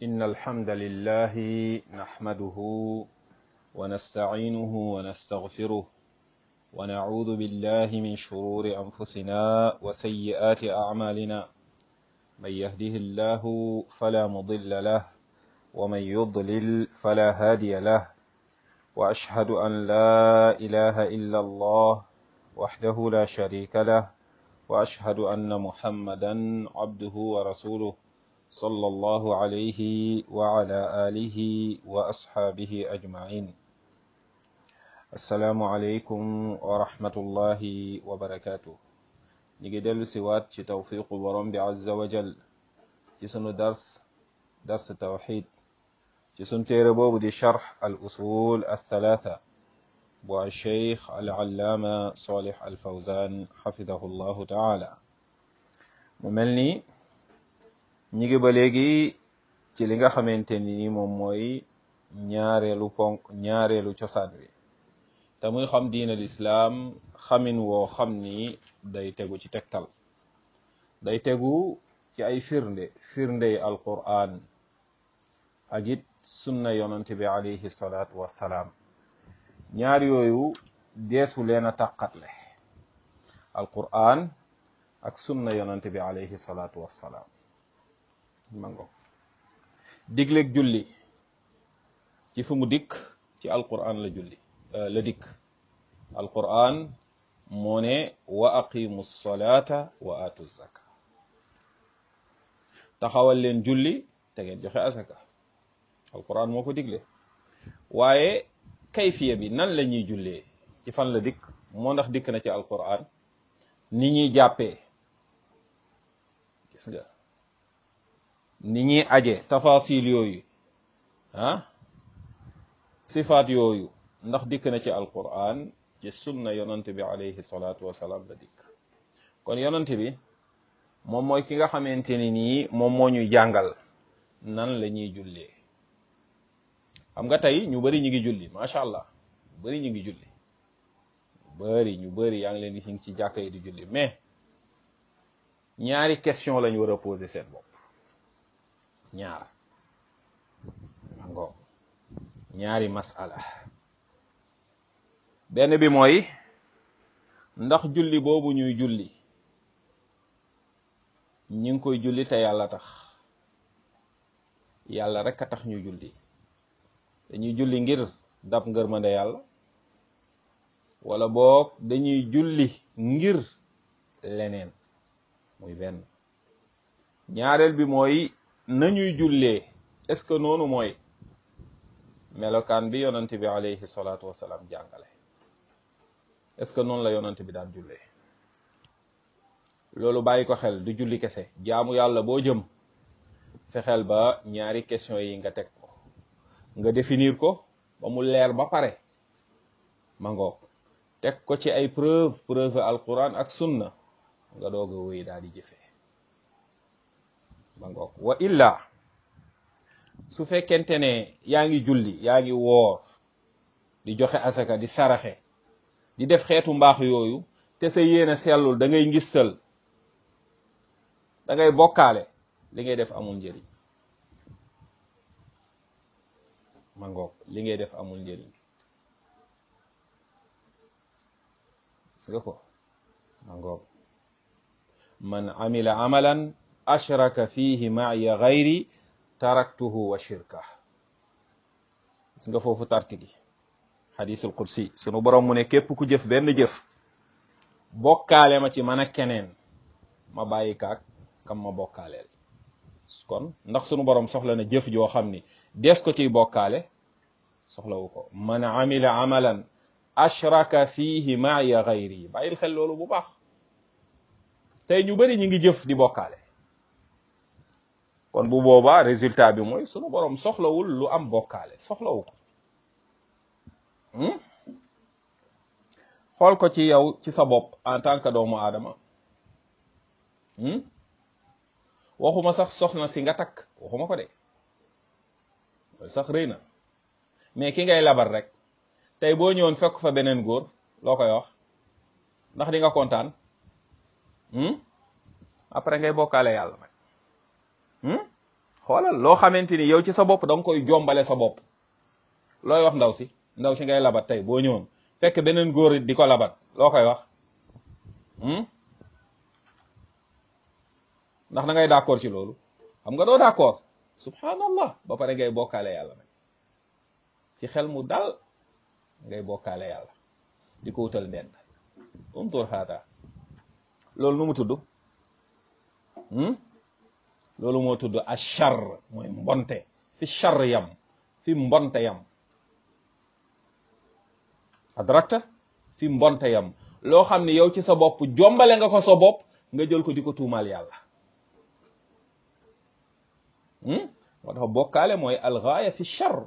إن الحمد لله نحمده ونستعينه ونستغفره ونعوذ بالله من شرور أنفسنا وسيئات أعمالنا من يهده الله فلا مضل له ومن يضلل فلا هادي له وأشهد أن لا إله إلا الله وحده لا شريك له وأشهد أن محمدا عبده ورسوله صلى الله عليه وعلى آله وأصحابه أجمعين السلام عليكم ورحمة الله وبركاته نيجي دل سوات ci tawfiqu borom bi azza wa jal ci sunu dars dars tawxid ci sunu téere boobu di charx al usul althalatha bu alcheikh alallaama solih alfawzan xafidahu llahu taala mu mel ni ñi ngi ba léegi ci li nga xamante ni moom mooy ñaareelu ponk ñaareelu cosaan wi te muy xam diin al islaam xamin woo xam ni day tegu ci tegtal day tegu ci ay firnde firndey alquran ak it sunna yonante bi alayhi salaatu wassalaam ñaar yooyu deesu leen a tàqatle alquran ak sunna yonante bi alayhi salaatu wassalaam mango digleeg julli ci fu mu dikk ci alquran la julli la dikk alquran moo ne wa aqimu salata wa atu zaka taxawal leen julli te ngeen joxe asaka alquran moo ko digle waaye kayfiya bi nan la ñuy jullee ci fan la dikk moo ndax dikk na ci alquran ni ñuy jàppee gis nga ni ñuy aje tafasil yooyu ah sifaat yooyu ndax dikk na ci alquran ci sunna yonante bi alayhi salaatu wasalaam la dikk kon yonante bi moom mooy ki nga xamante ni nii moom moo ñuy jàngal nan la ñuy jullee xam nga tey ñu bari ñu ngi julli macha allah ñu bari ñu ngi julli bari ñu bari yaa ngi leen di ci jàkka yi di julli mais ñaari question lañ war a poser seen bopp ñaar ngo ñaari masala benn bi mooy ndax julli boobu ñuy julli ñi ngi koy julli te yàlla tax yàlla rek a tax ñu julli dañuy julli ngir dab ngërmande yàlla wala boog dañuy julli ngir leneen muy benn ñaareel bi mooy nañuy jullee est-ce que noonu mooy melokaan bi yonante bi alayhi salaatu wasalaam jàngale est-ce que noonu la yonante bi daan jullee loolu bàyyi ko xel du julli kese jaamu yàlla boo jëm fexeel ba ñaari question yi nga teg ko nga définir ko ba mu leer ba pare ma ngoog teg ko ci ay preuve preuve alquran ak sunna nga doog a wéy daal di jëfee ma ngoog wa illa su fekkente ne yaa ngi julli yaa ngi woor di joxe asaka di saraxe di def xeetu mbaax yooyu te sa yéene sellul da ngay ngistal da ngay bokkaale li ngay def amul njëriñ ma ngoog li ngay def amul njëriñ gis nga ko ma ngoog man amila amalan ashraka fihi maaya gayri taraktuhu wa shirka gis nga foofu tarki gi xadisul qudsi sunu borom mu ne képp ku jëf benn jëf bokkaale ma ci man ak keneen ma bàyyi kaak kam ma bokkaaleel kon ndax sunu borom soxla na jëf joo xam ni des ko ciy bokkaale soxlawu ko man amila amalan ashraka fihi maaya gayri bàyyil xel loolu bu baax tey ñu bari ñu ngi jëf di bokkaale kon bu boobaa résultat bi mooy sunu borom soxlawul lu am bokkaale soxlawu ko xool ko ci yow ci sa bopp en tant que doomu aadama waxuma sax soxna si nga takk waxuma ko de loolu sax rëy na mais ki ngay labar rek tey boo ñëwoon fekk fa beneen góor loo koy wax ndax di nga kontaan après ngay bokkaale yàlla nag xoolal loo xamante ni yow ci sa bopp da nga koy jombale sa bopp looy wax ndaw si ndaw si ngay labat tey boo ñëwoon fekk beneen góor di ko labat loo koy wax ndax da ngay d'accord ci loolu xam nga doo d'accord subhanallah ba pare ngay bokkaale yàlla nag ci xel mu dal ngay bokkaale yàlla di ko wutal ndend umtur haata loolu nu mu tudd loolu moo tudd achar mooy mbonte fi char yam fi mbonte yam adrakta fi mbonte yam loo xam ne yow ci sa bopp jombale nga ko sa bopp nga jël ko di ko tuumaal yàlla moo tax bokkaale mooy algaaya fi char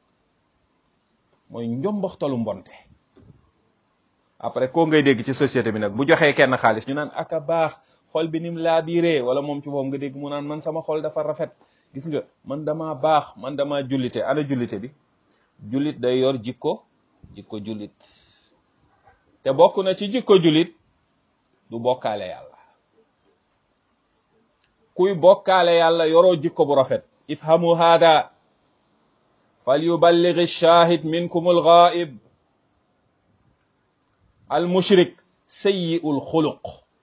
mooy njombaxtalu mbonte après ko ngay dégg ci société bi nag bu joxee kenn xaalis ñu naan aka baax xol bi nim laa biiree wala moom ci moom nga dégg mu naan man sama xol dafa rafet gis nga man dama baax man dama jullite ana jullite bi jullit day yor jikko jikko jullit te bokk na ci jikko jullit du bokkaale yàlla kuy bokkaale yàlla yoroo jikko bu rafet ifhamu hada fal yuballigh ash-shahid minkum al-ghaib al-mushrik sayyi'ul xuluq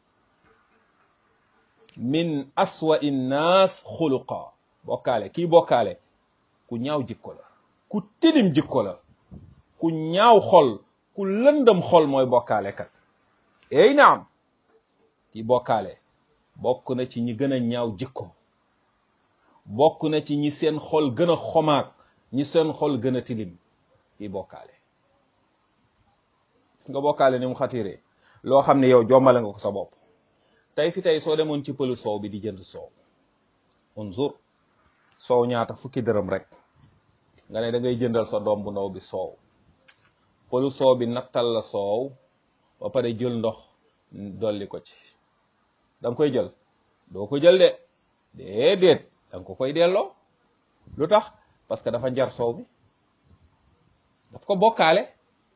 min aswa'i nnaas xuluqa bokkaale kii bokkaale ku ñaaw jikko la ku tilim jikko la ku ñaaw xol ku lëndëm xol mooy bokkaale kat ey naam kii bokkaale bokk na ci ñi gën a ñaaw jikko bokk na ci ñi seen xol gën a xomaag ñi seen xol gën a tilim kii bokkaale gis nga bokkaale ni mu xatiree loo xam ne yow jombale nga ko sa bopp tey fi tey soo demoon ci pëlu soow bi di jënd soow unzur soow ñaata fukki dërëm rek nga ne da ngay jëndal sa doom bu ndaw bi soow pëlu soow bi nattal la soow ba pare jël ndox dolli ko ci da nga koy jël doo ko jël de déedéet da nga ko koy delloo lu tax parce que dafa njar soow bi daf ko bokkaale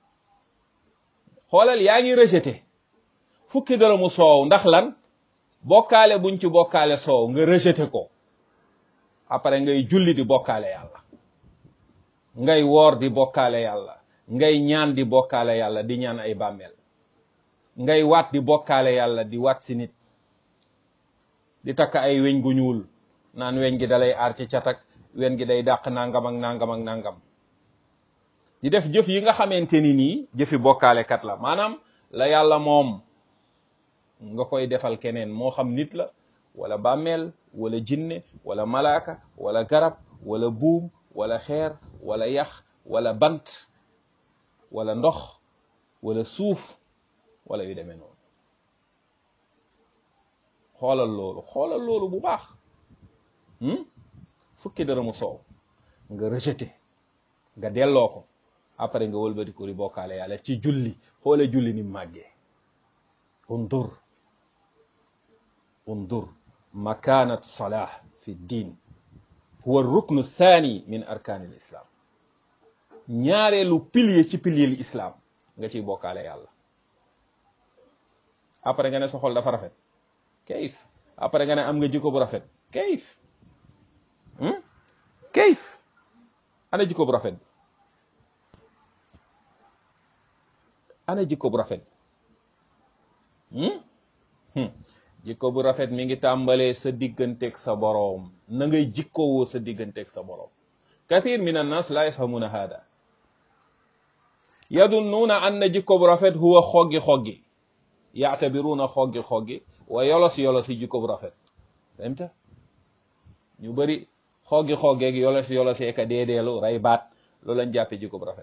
xoolal yaa ngi rejeté fukki dërëmu soow ndax lan bokkaale buñ ci bokkaale soow nga rejeté ko après ngay julli di bokkaale yàlla ngay woor di bokkaale yàlla ngay ñaan di bokkaale yàlla di ñaan ay bàmmeel ngay waat di bokkaale yàlla di waat si nit di takk ay weñ gu ñuul naan weñ gi dalay aar ci catak weñ gi day dàq nangam ak nangam ak nangam di def jëf yi nga xamante ni nii jëfi bokkaale kat la maanaam la yàlla moom nga koy defal keneen moo xam nit la wala bàmmeel wala jinne wala malaaka wala garab wala buum wala xeer wala yax wala bant wala ndox wala suuf wala yu demee noonu xoolal loolu xoolal loolu bu baax fukki dërëmu soow nga rejeté nga delloo ko après nga wëlbati ko di bokkaale yàlla ci julli xoole julli ni màggee undur undur makanat salah fi ddin huwa ruknu thani min arkaan al islam ñaareelu pilier ci pilier l islam nga ciy bokkaale yàlla après nga ne sa xol dafa rafet kayif après nga ne am nga jikko bu rafet kayif kayif ana jikko bu rafet ana jikko bu rafet jikko bu rafet mi ngi tàmbalee sa digganteeg sa boroom na ngay jikkowoo sa digganteeg sa boroom kathir min annas la yafhamuna hada yadunnuuna anna jikko bu rafet huwa xoggi xoggi yaatabiruuna xoggi xoggi wa yolos yolos yi jikko bu rafet femta ñu bëri xoggi xoggeeg yolos yolos yeeka deedeelu ray baat loolu lañ jàppe jikko bu rafet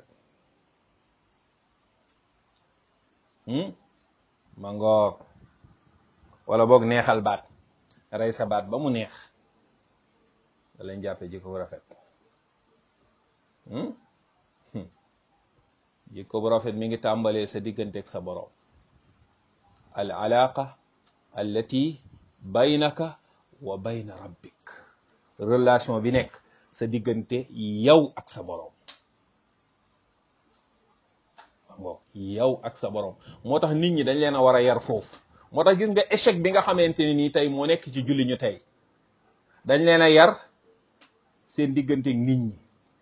ma ngoog wala boog neexal baat rey sa baat ba mu neex da lañ jàppe jikko bu rafet jikko bu rafet mi ngi tàmbalee sa digganteeg sa borom al alaqa allati baynaka wa bayna rabbik relation bi nekk sa diggante yow ak sa borom ngo yow ak sa borom moo tax nit ñi dañ leen a war a yar foofu moo tax gis nga échec bi nga xamante ne nii tey moo nekk ci julli ñu tey dañ leen a yar seen diggante nit ñi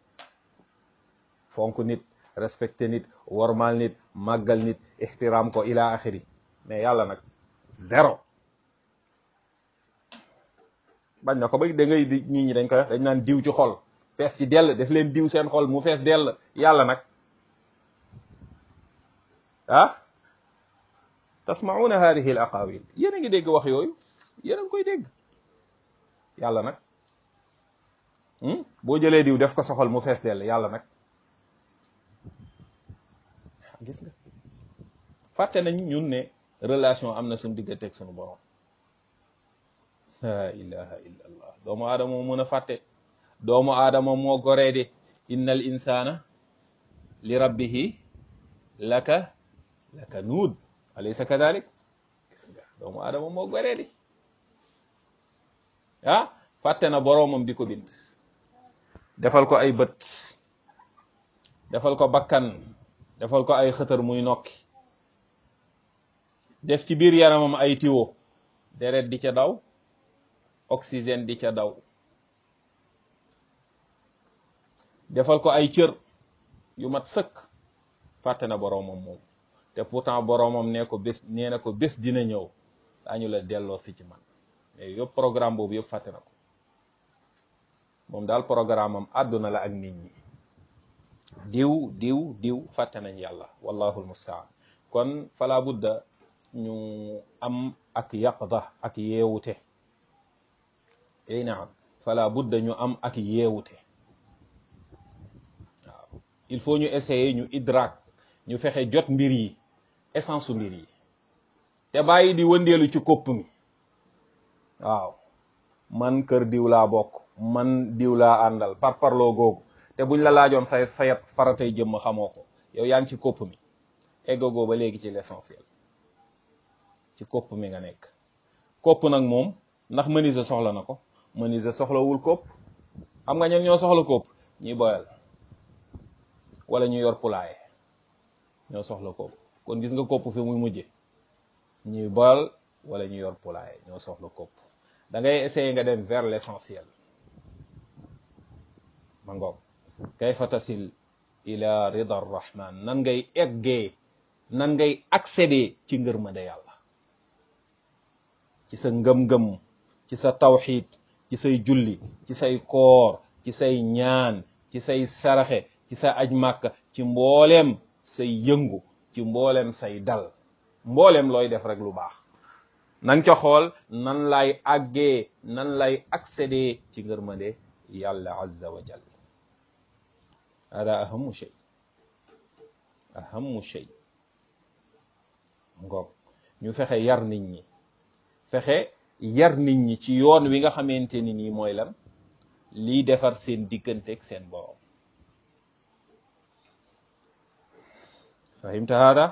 fonk nit respecté nit wormal nit màggal nit ixtiraam ko ila axiri mais yàlla nag zéro bañ na ko ba da ngay di nit ñi dañ koy wax dañ naan diw ci xol fees ci dell def leen diw seen xol mu fees dell yàlla nag ah tasmauna hadihi al aqawil yéen a ngi dégg wax yooyu yéen a ngi koy dégg yàlla nag boo jëlee diw def ko soxal mu fees dell yàlla nag gis nga fàtte nañ ñun ne relation am na suñu diggante ak suñu borom la ilaha illa allah doomu aadama moo mën a fàtte doomu aadama moo goree de inna al insana li rabbihi laka laka nuud alaysa kadalik gis nga doomu aadama moo goree de ah fàtte na boroomam di ko bind defal ko ay bët defal ko bakkan defal ko ay xëtër muy nokki def ci biir yaramam ay tiwo deret di ca daw oxygène di ca daw defal ko ay cër yu mat sëkk fàtte na boroomam moom te pourtant boroomam nee ko bés nee na ko bés dina ñëw daañu la delloo si ci man mais yëpp programme boobu yëpp fàtte na ko moom daal programme am àdduna la ak nit ñi diw diw diw fàtte nañ yàlla wallahu almustaan kon fala budda ñu am ak yaqda ak yeewute ey naam fala budda ñu am ak yeewute waaw il faut ñu essayer ñu idrak ñu fexe jot mbir yi essence su mbir yi te bàyyi di wëndeelu ci kopp mi waaw man kër diw laa bokk man diw laa àndal par parloo googu te buñ la laajoon say fayat faratay jëmm xamoo ko yow yaa ngi ci kopp mi eggagoo ba léegi ci l'essentiel ci kopp mi nga nekk kopp nag moom ndax menuisier soxla na ko menuisier soxlawul kopp xam nga ñoom ñoo soxla kopp ñuy boyal wala ñu yor poulailler ñoo soxla kopp kon gis nga kopp fi muy mujje ñuy boyal wala ñu yor poulailler ñoo soxla kopp da ngay essayer nga dem vers l'essentiel ma ngoog kayfa tasil ila rida arrahman nan ngay eggee nan ngay accéder ci ngërmande yàlla ci sa ngëm-ngëm ci sa tawxid ci say julli ci say koor ci say ñaan ci say saraxe ci sa aj màkka ci mbooleem say yëngu ci mbooleem say dal mbooleem looy def rek lu baax nang ca xool nan lay àggee nan lay accéder ci ngërmande yàlla azza wa jal hada ahamu shay ahamu shay ngoog ñu fexe yar nit ñi fexe yar nit ñi ci yoon wi nga xamante ni nii mooy lan lii defar seen digganteeg seen borom fahimta hada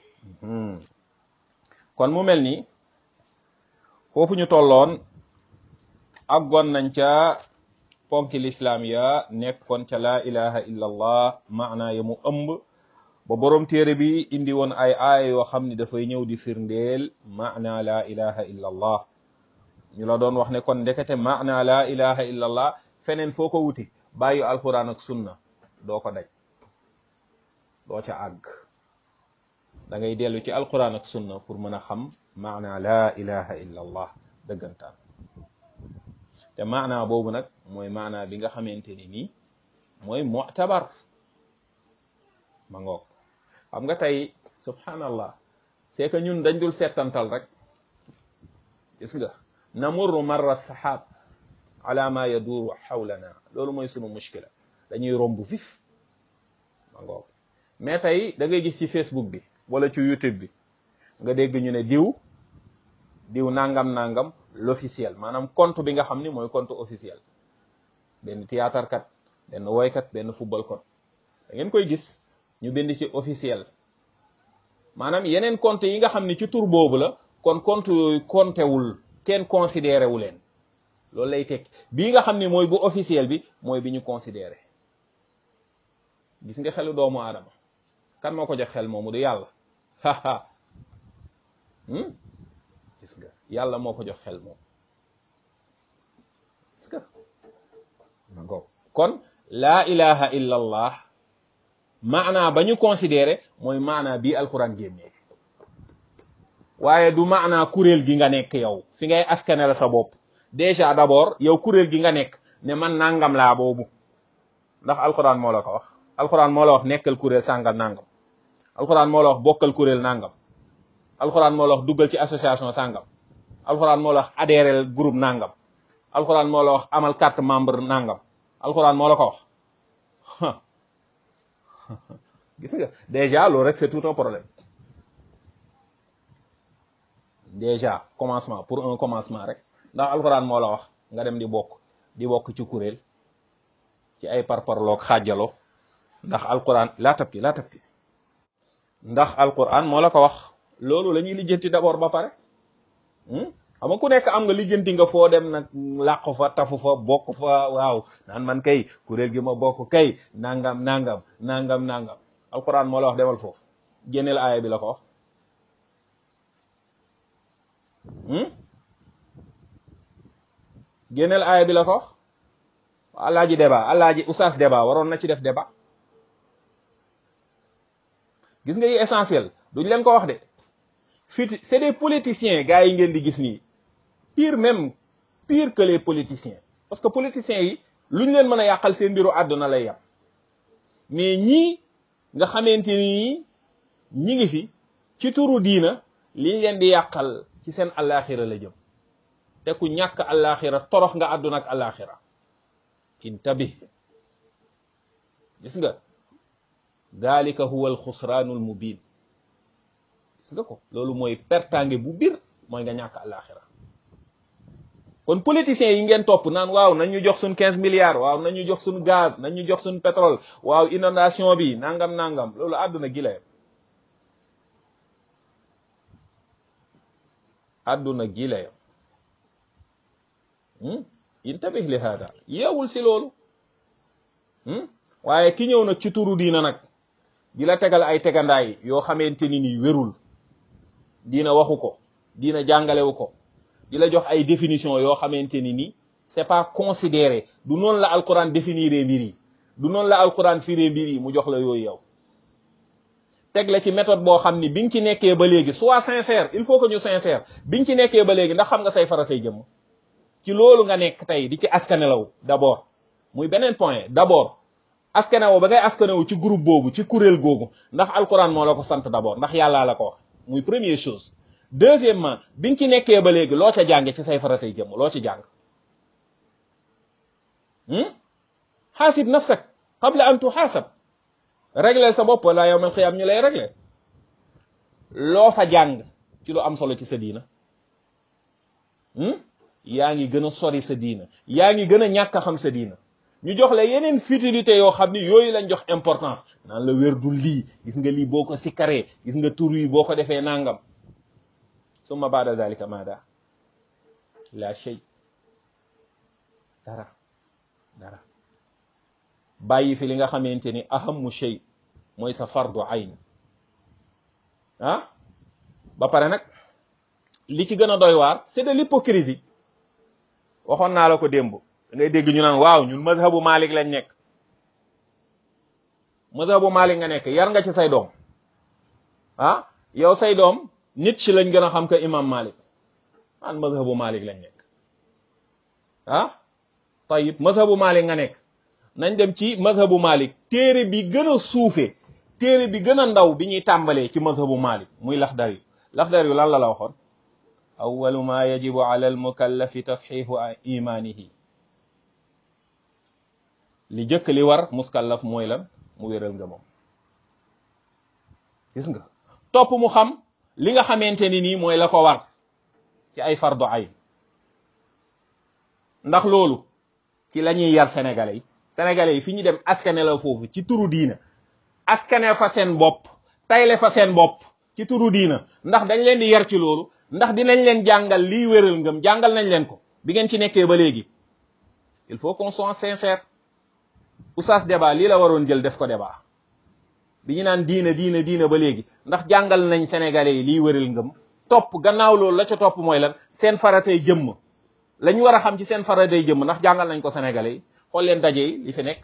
kon mu mel ni foofu ñu tolloon aggoon nañ ca ponki lislaam ya nekkoon ca laa ilaha illa allah maana ya mu ëmb ba boroom téere bi indi woon ay aaya yoo xam ni dafay ñëw di firndeel maana laa ilaha illa allah ñu la doon wax ne kon ndekete maana laa ilaha illa allah feneen foo ko wuti bàyyi alquran ak sunna doo ko daj doo ca àgg da ngay dellu ci alquran ak sunna pour mën a xam maana laa ilaha illa allah dëggantaan te maana boobu nag mooy maana bi nga xamante ni nii mooy mu'tabar ma ngoog xam nga tey subhanallah c'est que ñun dañ dul settantal rek gis nga namurru marra sahab ala ma yaduru hawlana loolu mooy sunu mushkila dañuy romb vif ma ngoog mais tey da ngay gis ci facebook bi wala ci youtube bi nga dégg ñu ne diw diw nangam nangam l'officiel maanaam compte bi nga xam ni mooy compte officiel benn théâtre kat benn woykat benn football kat da ngeen koy gis ñu bind ci officiel maanaam yeneen compte yi nga xam ni ci tur boobu la kon compte yooyu compté wul kenn considéré wu leen loolu lay tekki bii nga xam ni mooy bu officiel bi mooy bi ñu considéré gis nga xelu doomu aadama kan moo ko jox xel moomu du yàlla haha gis nga yàlla moo ko jox xel moom gis nga ma ngoog kon laa ilaha illa allah maanaa ba ñu considéré mooy maanaa bii alquran génnee waaye du maanaa kuréel gi nga nekk yow fi ngay askanel sa bopp déjà d'abord yow kuréel gi nga nekk ne man nangam laa boobu ndax alquran moo la ko wax alquran moo la wax nekkal kuréel sàngal nangam alquran moo la wax bokkal kuréel nangam alquran moo la wax duggal ci association sàngam alquran moo la wax adhérel groupe nangam alquran moo la wax amal carte membre nangam alquran moo la ko wax gis nga déjà loolu rek c'est tout un problème déjà commencement pour un commencement rek ndax alquran moo la wax nga dem di bokk di bokk ci kuréel ci ay parparloog xaajaloo ndax alquran laa tabki laa tabki ndax alquran moo la ko wax loolu la ñuy lijjanti d'abord ba pare xam nga ku nekk am nga lijjanti nga foo dem nag làqu fa tafu fa bokk fa waaw naan man kay kuréel gi ma bokk kay nangam nangam nangam nangam alquran moo la wax demal foofu génneel aaya bi la ko wax génneel aaya bi la ko wax alaaji débat alaaji oustaz débat waroon na ci def débat gis nga yi essentiel duñ leen ko wax de fit c'est des politiciens gars yi ngeen di gis nii pire même pire que les politiciens parce que politiciens yi luñ leen mën a yàqal seen mbiru àdduna lay yàq mais ñii nga xamante ni ñi ngi fi ci turu diina liñ leen di yàqal ci seen alaxira la jëm te ku ñàkk alaxira torox nga àdduna ak alaxira intabih gis nga dalika huwa alxusraanu almubin gis nga ko loolu mooy pertange bu bir mooy nga ñàkk alaxira kon politiciens yi ngeen topp naan waaw nañ ñu jox suñ quinze milliards waaw nañ ñu jox suñ gaz nañ ñu jox suñ pétrole waaw inondation bi nangam nangam loolu àdduna gi la yem àdduna gi la yem intabih li hada yeewul si loolu waaye ki ñëw nag ci turu diina nag di la tegal ay tegandaay yoo xamante ni ni wérul diina waxu ko diina jàngalewu ko di la jox ay définition yoo xamante ni ni c'est pas considéré du noonu la alquran définiré mbir yi du noonu la alquran firé mbir yi mu jox la yooyu yow teg la ci méthode boo xam ni bi nga ci nekkee ba léegi soit sincère il faut que ñu sincère bi nga ci nekkee ba léegi ndax xam nga say faratay jëmm ci loolu nga nekk tey di ci askanelaw d'abord muy beneen point d'abord askanewo ba ngay askanewu ci groupe boobu ci kuréel googu ndax alquran moo la ko sant d'abord ndax yàllaa la ko wax muy première chose deuxièmement bi nga ci nekkee ba léegi loo ca jànge ci say faratay jëmm loo ci jàng xaasib nafsak qabla an tuxaasab régler sa bopp wala yawmal xiyaam ñu lay régler loo fa jàng ci lu am solo ci sa diina yaa ngi gën a sori sa diina yaa ngi gën a ñàkk a xam sa diina ñu jox la yeneen futilité yoo xam ni yooyu lañ jox importance naan la wér du lii gis nga lii boo ko sikkaree gis nga tur yi boo ko defee nangam summa baada zalika maada la shay dara dara bàyyi fi li nga xamante ni ahamu shay mooy sa fardu ayn ah ba pare nag li ci gën a doy waar c'est de l'hypocrisie waxoon naa la ko démb da ngay dégg ñu naan waaw ñun mazhabu Malik lañ nekk mazhabu Malik nga nekk yar nga ci say doom ah yow say doom nit ci lañ gën a xam que imam Malik an mazhabu Malik lañ nekk ah tayib mazhabu Malik nga nekk nañ dem ci mazhabu Malik téere bi gën a suufe téere bi gën a ndaw bi ñuy tàmbalee ci mazhabu Malik muy laxdar yu laxdar yu lan la la waxoon awalu ma yajibu ala almukallafi tasxiixu imaanihi li jëkk li war muskallaf mooy lan mu wéral nga moom gis nga topp mu xam li nga xamante ni nii mooy la ko war ci ay fardu ayn ndax loolu ci la ñuy yar sénégalais yi sénégalais yi fi ñu dem askane la foofu ci turu diina askane fa seen bopp tayle fa seen bopp ci turu diina ndax dañ leen di yar ci loolu ndax dinañ leen jàngal liy wéral ngëm jàngal nañ leen ko bi ngeen ci nekkee ba léegi il faut qu'on soit sincère oustaz débat lii la waroon jël def ko débat bi ñu naan diina diina diina ba léegi ndax jàngal nañ sénégalais yi liy wéral ngëm topp gannaaw loolu la ca topp mooy lan seen faratay jëmm lañ war a xam ci seen faratay jëmm ndax jàngal nañ ko sénégalais yi xool leen daje yi li fi nekk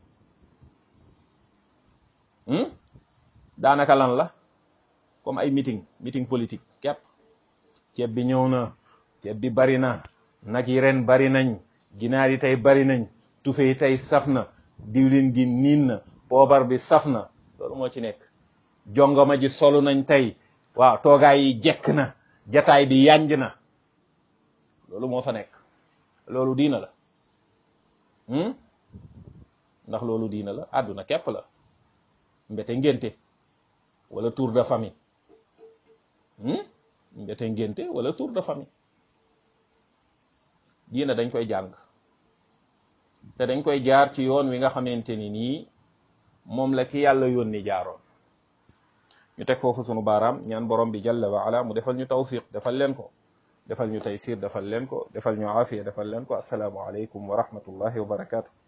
daanaka lan la comme ay meeting meeting politique képp ceeb bi ñëw na ceeb bi bari na nag yi ren bari nañ ginaar yi tey bari nañ tufe yi tey saf na diwlin gi niin na poobar bi saf na loolu moo ci nekk jongoma ji solu nañ tey waaw toogaay yi jekk na jataay bi yanj na loolu moo fa nekk loolu diina la ndax loolu diina la àdduna képp la mbete ngénte wala tour de famille mbete ngénte wala tour de famille diina dañ koy jàng te dañ koy jaar ci yoon wi nga xamante ni nii moom la ki yàlla yónni jaaroon ñu teg foofu sunu baaraam ñaan borom bi jalla wa ala mu defal ñu tawfiq defal leen ko defal ñu taysir defal leen ko defal ñu aafiya defal leen ko asalaamu aleykum wa rahmatullahi wa barakatuh